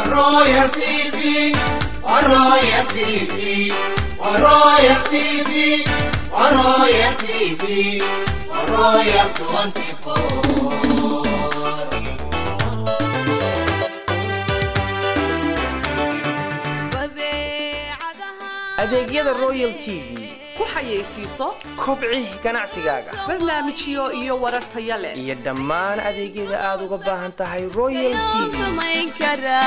Royal TV, Royal TV, Royal TV, Royal TV, Royal 24. adeegyada royal t v ku xayeysiiso kobci ganacsigaaga barnaamijyo iyo warar taya leh iyo dhammaan adeegyada aad uga baahan tahay royal t v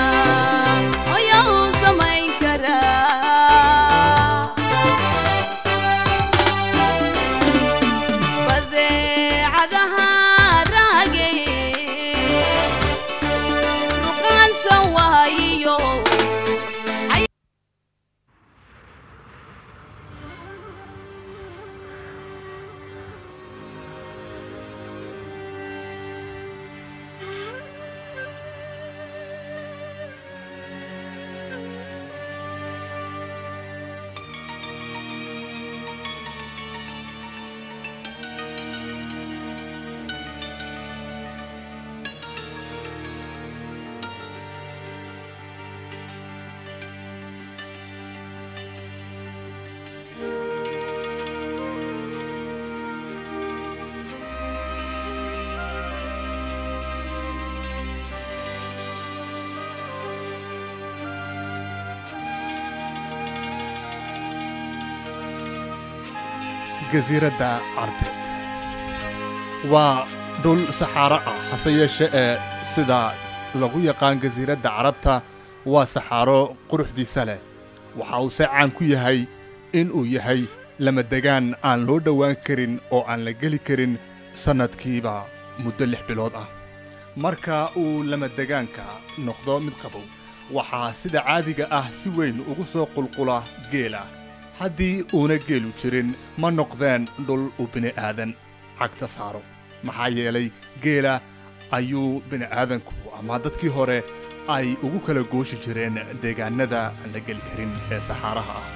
jasiiradda carbeed waa dhul saxaaro ah hase yeeshe ee sida lagu yaqaan jasiiradda carabta waa saxaaro quruxdiisa leh waxa uu se caan ku yahay in uu yahay lamadegaan aan loo dhowaan karin oo aan la geli karin sannadkiiba muddo lix bilood ah marka uu lamadegaanka noqdo mid qabow waxaa sida caadiga ah si weyn ugu soo qulqula geela haddii uuna geelu jirin ma noqdeen dhul uu bini'aadan cagta saaro maxaa yeelay geela ayuu bini'aadanku ama dadkii hore ay ugu kala gooshi jireen deegaannada aan la geli karin ee saxaaraha ah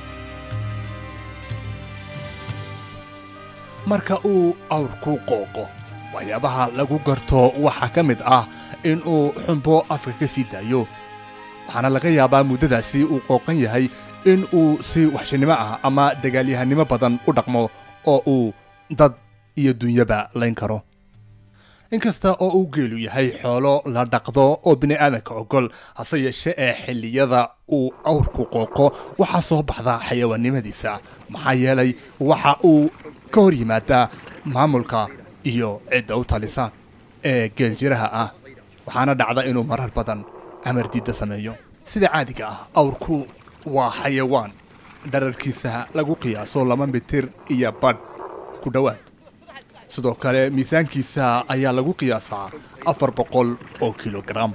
marka uu awrku qooqo waxyaabaha lagu garto waxaa ka mid ah in uu xumbo afka ka sii daayo waxaana laga yaabaa muddadaasi uu qooqan yahay in uu si waxshinimo ah ama dagaalyahanimo badan u dhaqmo oo uu dad iyo dunyaba layn karo inkasta oo uu geelu yahay xoolo la dhaqdo oo bini'aadanka ogol hase yeeshe ee xilliyada uu awrku qooqo waxaa soo baxda xayawaannimadiisa maxaa yeelay waxa uu ka hor yimaadaa maamulka iyo cidda u talisa ee geeljiraha ah waxaana dhacda inuu marar badan amar diidda sameeyo sida caadiga ah awrku waa xayawaan dhararkiisa lagu qiyaaso laba mitir iyo badh ku dhowaad sidoo kale miisaankiisa ayaa lagu qiyaasaa afar boqol oo kilogaram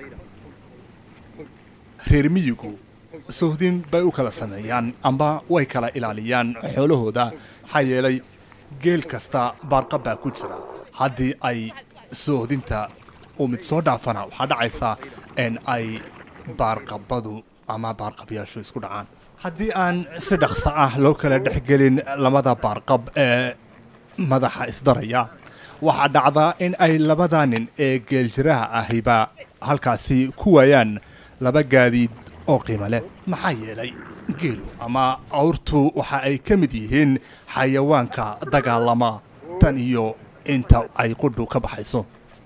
reer miyigu sohdin bay u kala sameeyaan amba way kala ilaaliyaan xoolahooda maxaa yeelay geel kasta baarqab baa ku jira haddii ay soohdinta uu mid soo dhaafana waxaa dhacaysa in ay baarqabadu ama baarqabyaashu isku dhacaan haddii aan si dhaqso ah loo kala dhexgelin lamada baarqab ee madaxa isdaraya waxaa dhacdaa in ay labada nin ee geeljiraha ahiba halkaasi ku waayaan laba gaadiid oo qiimo leh maxaa yeelay geelu ama awrtu waxa ay ka mid yihiin xayawaanka dagaalama tan iyo inta ay qudhu ka baxayso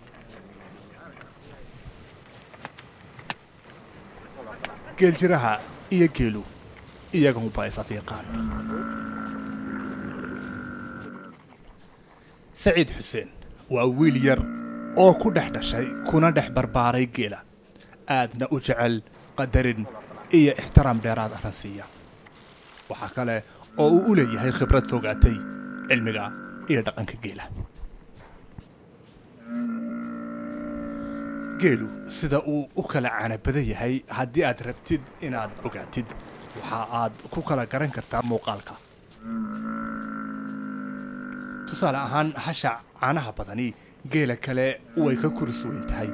geeljiraha iyo geelu iyagunba isafiiqaan saciid xuseen waa wiil yar oo ku dhex dhashay kuna dhex barbaaray geela aadna u jecel qadarin iyo ixtiraam dheeraad ahna siiya waxaa kale oo uu u leeyahay khibrad fogaatay cilmiga iyo dhaqanka geela geelu sida uu u kala caana badan yahay haddii aad rabtid inaad ogaatid waxa aad ku kala garan kartaa muuqaalka tusaale ahaan hasha caanaha badani geela kale way ka kuris weyn tahay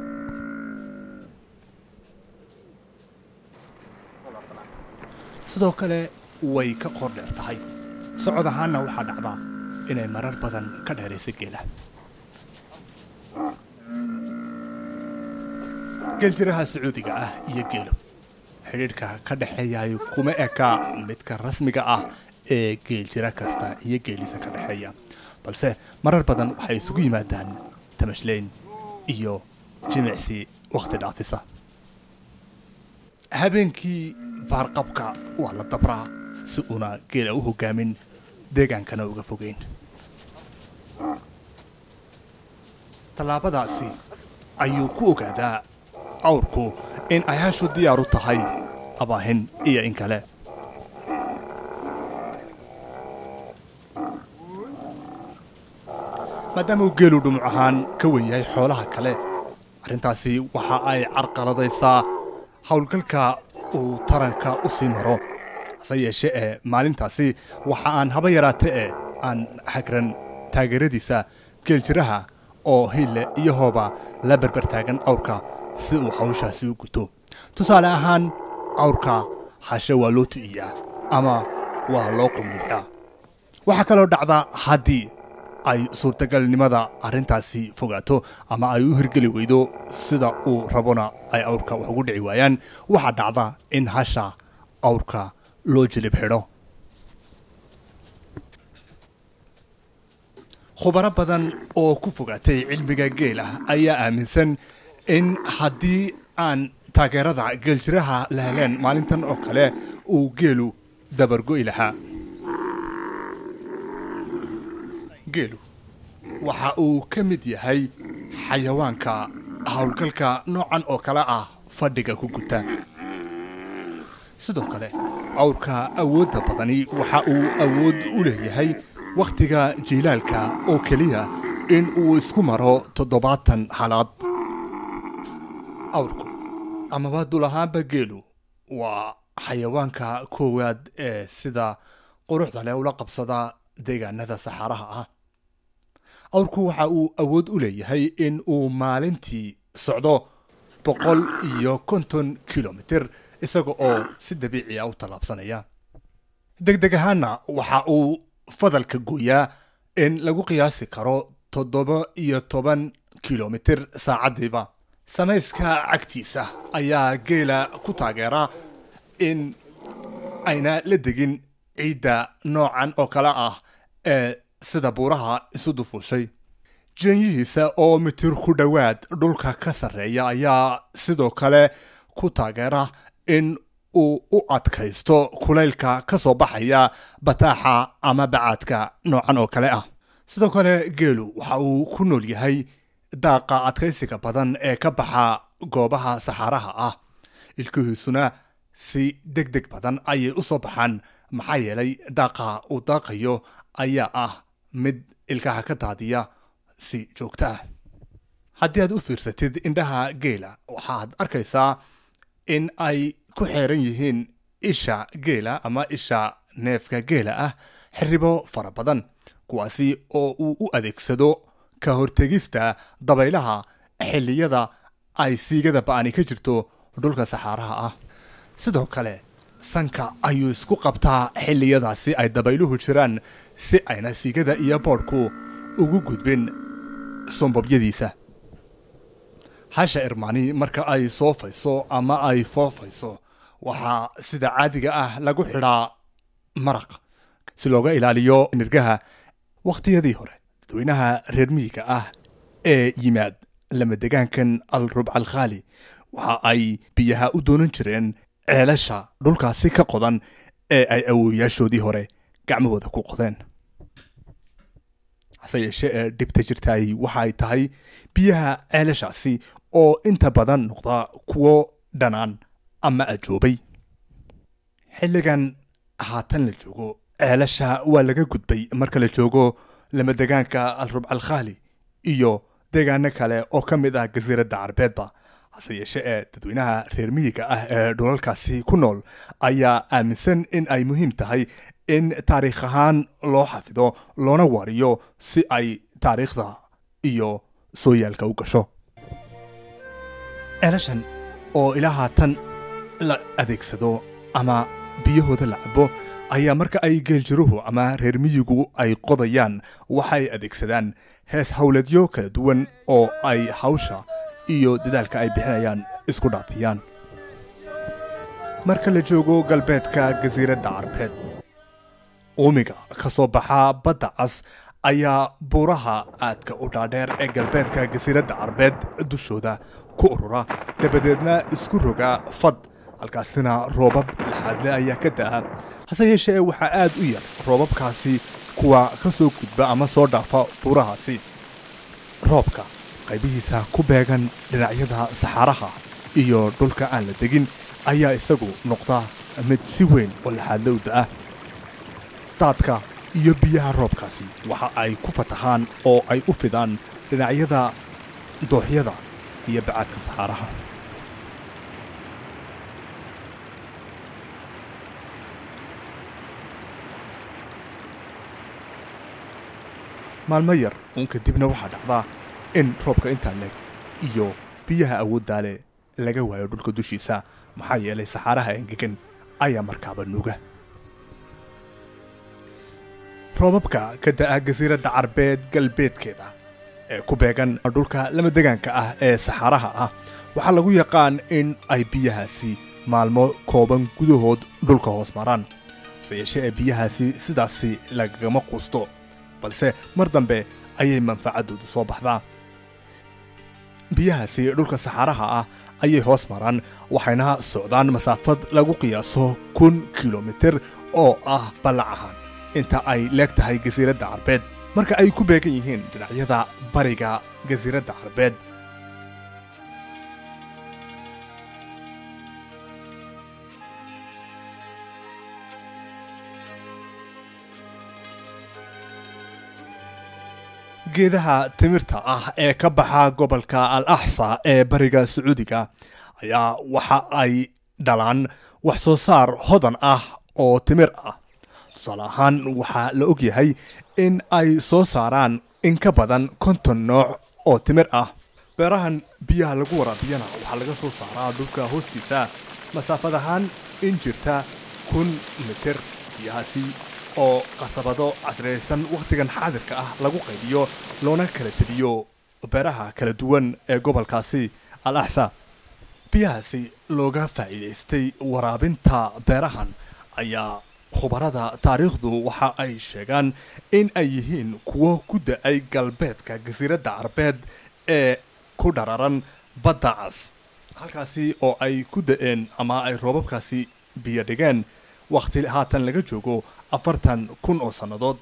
sidoo kale way ka qoor dheer tahay socod ahaanna waxaa dhacdaa inay marar badan ka dheerayso geela geeljiraha sacuudiga ah iyo geelo xidhiidhka ka dhexeeyaay kuma eka midka rasmiga ah ee geeljira kasta iyo geelisa ka dhexeeya balse marar badan waxay isugu yimaadaan tamashleyn iyo jimicsi wakhti dhaafisa habeenkii baarqabka waa la dabraa si uuna geela u hogaamin deegaankana uga fogeyn tallaabadaasi ayuu ku ogaadaa awrku in ay hashu diyaar u tahay abaahin iyo in kale maadaama uu geelu dhumuc ahaan ka wen yahay xoolaha kale arrintaasi waxa ay carqaladaysaa howlgalka uu taranka u sii maro hase yeeshe ee maalintaasi waxa aan haba yaraate ee aan hagran taageeradiisa geeljiraha oo hille iyo hooba la berber taagan awrka si uu hawshaasi u guto tusaale ahaan awrka hashe waa loo tu'iyaa ama waa loo qumniyaa waxaa kaloo dhacda haddii ay suurtagalnimada arrintaasi fogaato ama ay u hirgeli weydo sida uu rabona ay awrka wax ugu dhici waayaan waxaa dhacda in hasha awrka loo jilib xidho khubaro badan oo ku fogaatay cilmiga geela ayaa aaminsan in haddii aan taageerada geeljiraha la heleen maalintan oo kale uu geelu dabargo'i lahaa geelu waxa uu ka mid yahay xayawaanka howlgalka noocan oo kale ah fadhiga ku guta sidoo kale awrka awoodda badani waxa uu awood u leeyahay wakhtiga jiilaalka oo keliya in uu isku maro toddobaatan halaad awrku amaba dul ahaanba geelu waa xayawaanka koowaad ee sida quruxda leh ula qabsada deegaanada saxaaraha ah awrku waxa uu awood u leeyahay in uu maalintii socdo boqol iyo konton kilomitir isaga oo si dabiici ah u tallaabsanaya degdeg ahaanna waxa uu fadalka gooyaa in lagu qiyaasi karo toddoba iyo toban kilomitir saacaddiiba samayska cagtiisa ayaa geela ku taageera in ayna la degin ciidda noocan oo kale ah ee sida buuraha isu dufuushay jeenyihiisa oo mitir ku dhowaad dhulka ka sarreeya ayaa sidoo kale ku taageera in uu u adkaysto kulaylka ka soo baxaya bataaxa ama bacaadka noocan oo kale ah sidoo kale geelu waxa uu ku nool yahay daaqa adkaysiga badan ee ka baxa goobaha saxaaraha ah ilkihiisuna si deg deg badan ayay u soo baxaan maxaa yeelay daaqa uu daaqayo ayaa ah mid ilkaha ka daadiya si joogto ah haddii aad u fiirsatid indhaha geela waxaad arkaysaa in ay ku xeeran yihiin isha geela ama isha neefka geela ah xiribo fara badan kuwaasi oo uu u adeegsado ka hortegista dabaylaha xilliyada ay siigada ba'ani ka jirto dhulka saxaaraha ah sidoo kale sanka ayuu isku qabtaa xilliyadaasi ay dabayluhu jiraan si ayna siigada iyo boodhku ugu gudbin sombobyadiisa hasha irmaani marka ay soofayso ama ay foofayso waxaa sida caadiga ah lagu xidhaa maraq si looga ilaaliyo nirgaha wakhtiyadii hore dadweynaha reer miyiga ah ee yimaad lamadegaankan al rubca alkhaali waxa ay biyaha u doonan jireen ceelasha dhulkaasi ka qodan ee ay awooyaashoodii hore gacmahooda ku qodeen hase yeeshee ee dhibta jirtaay waxa ay tahay biyaha ceelashaasi oo inta badan noqda kuwo dhanaan ama ajoobay xilligan haatan la joogo ceelasha waa laga gudbay marka la joogo lamadegaanka al rubca alkhaali iyo deegaano kale oo ka mid ah jasiiradda carbeedba hase yeeshee ee dadweynaha reer miyiga ah ee dhulalkaasi ku nool ayaa aaminsan in ay muhiim tahay in taariikh ahaan loo xafido loona wariyo si ay taariikhda iyo sooyaalka u gasho ceelashan oo ilaa haatan la adeegsado ama biyahooda la cabo ayaa marka ay geeljiruhu ama reer miyigu ay qodayaan waxay adeegsadaan hees howleedyo kala duwan oo ay hawsha iyo dadaalka ay bixinayaan isku dhaafiyaan marka la joogo galbeedka jasiiradda carbeed uumiga ka soo baxa badda cas ayaa buuraha aadka u dhaadheer ee galbeedka jasiiradda carbeed dushooda ku urura dabadeedna isku roga fad halkaasina roobab laxaadle ayaa ka da'a hase yeeshee waxaa aad u yar roobabkaasi kuwa ka soo gudba ama soo dhaafa buurahaasi roobka qaybihiisa ku beegan dhinacyada saxaaraha iyo dhulka aan la degin ayaa isagu noqda mid si weyn oo laxaadle u da'a daadka iyo biyaha roobkaasi waxa ay ku fatahaan oo ay u fidaan dhinacyada dooxyada iyo bacaadka saxaaraha maalmo yar uun kadibna waxaa dhacdaa in roobka intaa leeg iyo biyaha awooddaale laga waayo dhulka dushiisa maxaa yeelay saxaaraha engegan ayaa markaaba nuga roobabka ka da'a jasiiradda carbeed galbeedkeeda ee ku beegan dhulka lama degaanka ah ee saxaaraha ah waxaa lagu yaqaan in ay biyahaasi maalmo kooban gudahood dhulka hoos maraan se yeeshee ee biyahaasi sidaasi lagagama quusto balse mar dambe ayay manfacaddoodu soo baxdaa biyahaasi dhulka saxaaraha ah ayay hoos maraan waxayna socdaan masaafad lagu qiyaaso kun kilomitir oo ah ballac ahaan inta ay leeg tahay jasiiradda carbeed marka ay ku beegan yihiin dhinacyada bariga jasiiradda carbeed geedaha timirta ah ee ka baxa gobolka al axsa ee bariga sacuudiga ayaa waxa ay dhalaan wax soo saar hodan ah oo timir ah tusaale ahaan waxaa la og yahay in ay soo saaraan in ka badan konton nooc oo timir ah beerahan biyaha lagu waraabiyana waxaa laga soo saaraa dhulka hoostiisa masaafad ahaan in jirta kun mitir biyahaasi oo qasabado casriyaysan wakhtigan xaadirka ah lagu qaybiyo loona kala tebiyo beeraha kala duwan ee gobolkaasi al axsa biyahaasi looga faa'iidaystay waraabinta beerahan ayaa khubarada taariikhdu waxa ay sheegaan in ay yihiin kuwo ku da-ay galbeedka jasiiradda carbeed ee ku dhararan badda cas halkaasi oo ay ku da-een ama ay roobabkaasi biyo dhigeen wakhti haatan laga joogo afartan kun oo sannadood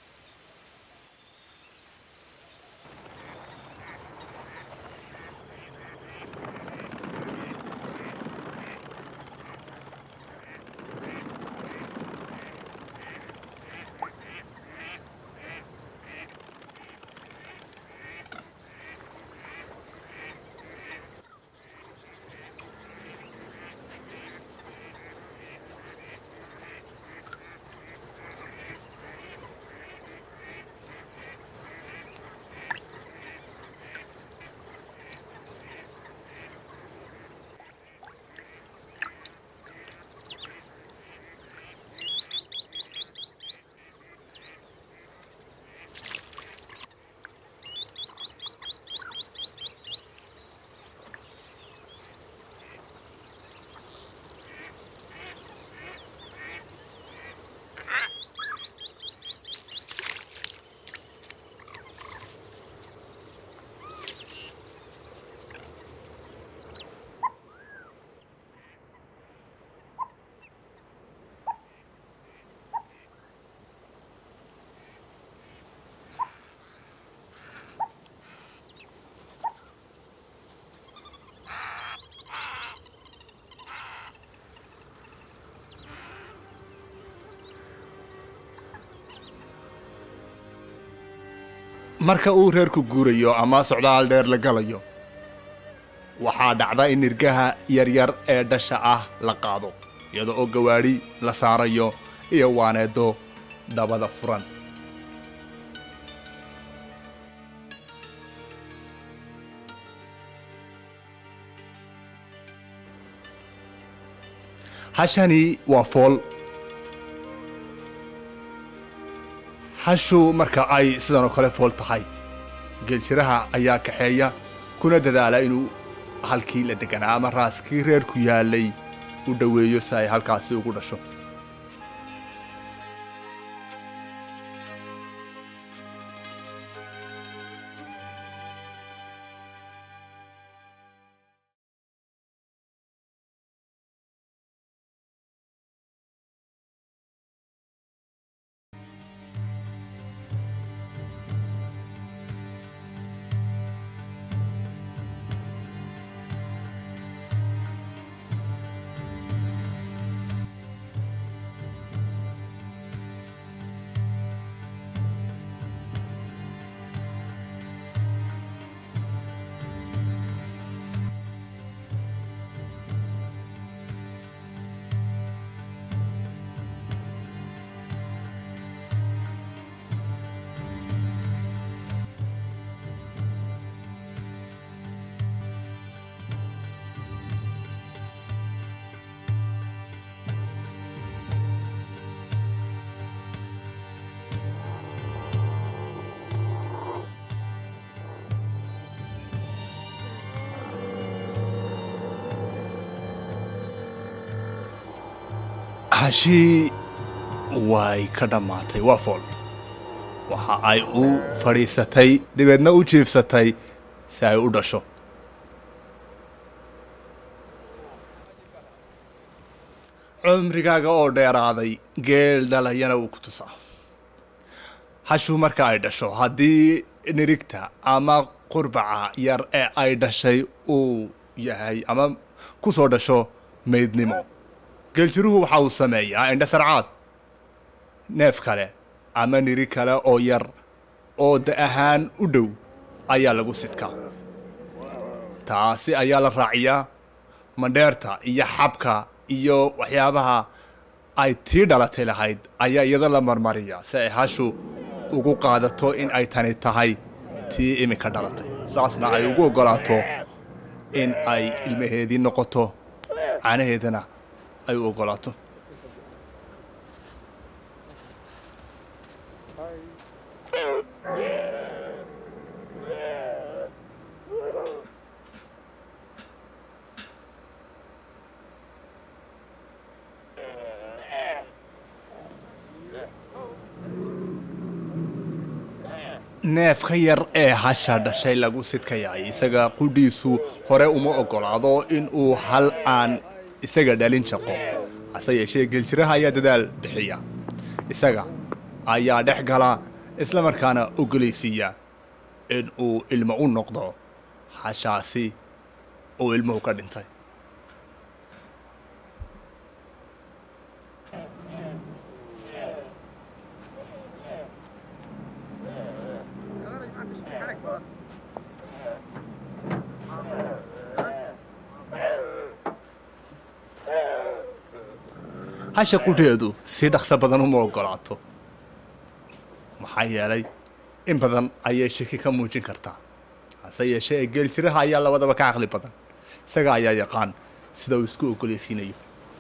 marka uu reerku guurayo ama socdaal dheer la galayo waxaa dhacda in nirgaha yaryar ee dhasha ah la qaado iyada oo gawaadhi la saarayo iyo waaneedo dabada furan hashani waa fool hashu marka ay sidan oo kale fool tahay geeljiraha ayaa kaxeeya kuna dadaala inuu halkii la deganaa ama raaskii reerku yaalay u dhoweeyo si ay halkaasi ugu dhasho hashii way ka dhammaatay waa fool waxa ay u fadhiisatay dabeedna u jiifsatay si ay u dhasho cumrigaaga oo dheeraaday geel dhalayana wuu ku tusaa hashu marka ay dhasho haddii nirigta ama qurbaca yar ee ay dhashay uu yahay ama ku soo dhasho maydnimo geeljiruhu waxa uu sameeyaa indha sarcaad neef kale ama niri kale oo yar oo da ahaan u dhow ayaa lagu sidkaa taasi ayaa la raaciyaa mandheerta iyo xabka iyo waxyaabaha ay tii dhalatay lahayd ayaa iyada la marmariya si ay hashu ugu qaadato in ay tani tahay tii iminka dhalatay saasna ay ugu oggolaato in ay ilmaheedii noqoto caanaheedana ay u oggolaato neefka yar ee hasha dhashay lagu sidkayay isaga qudhiisu hore uma oggolaado in uu hal aan isaga dhalin shaqo hase yeeshee geeljiraha ayaa dadaal bixiya isaga ayaa dhex gala isla markaana ogolaysiiya in uu ilmo u noqdo hashaasi uu ilmuhu ka dhintay hasha qudheedu si dhaqso badan uma oggolaato maxaa yeelay in badan ayay shaki ka muujin kartaa hase yeeshee ee geeljiraha ayaa labadaba ka caqli badan isaga ayaa yaqaan sida uu isku ogolaysiinayo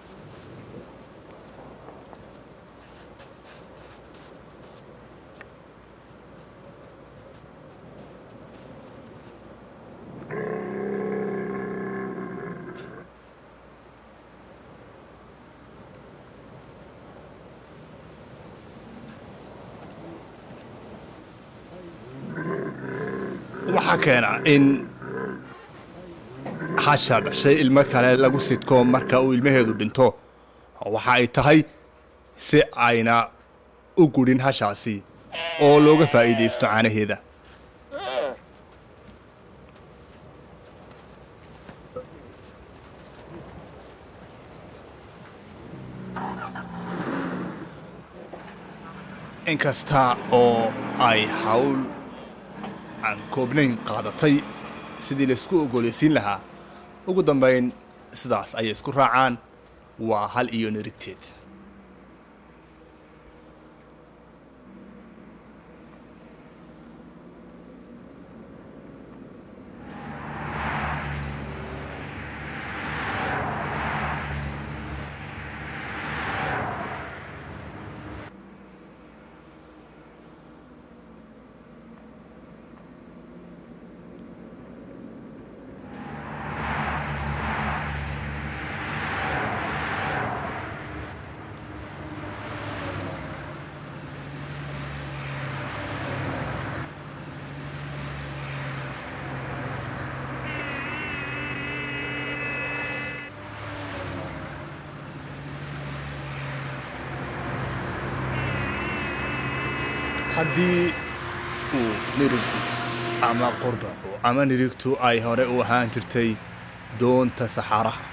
waxaa keena in hasha dhashay ilmo kale lagu sidko marka uu ilmaheedu dhinto waxa ay tahay si ayna u gudhin hashaasi oo looga faa'iidaysto caanaheeda inkasta oo ay hawl aan koobnayn qaadatay sidii laysku ogolaysiin lahaa ugu dambayn sidaas ayay isku raacaan waa hal iyo nirigteed haddii uu nirigu ama qurbacu ama nirigtu ay hore u ahaan jirtay doonta saxaaraha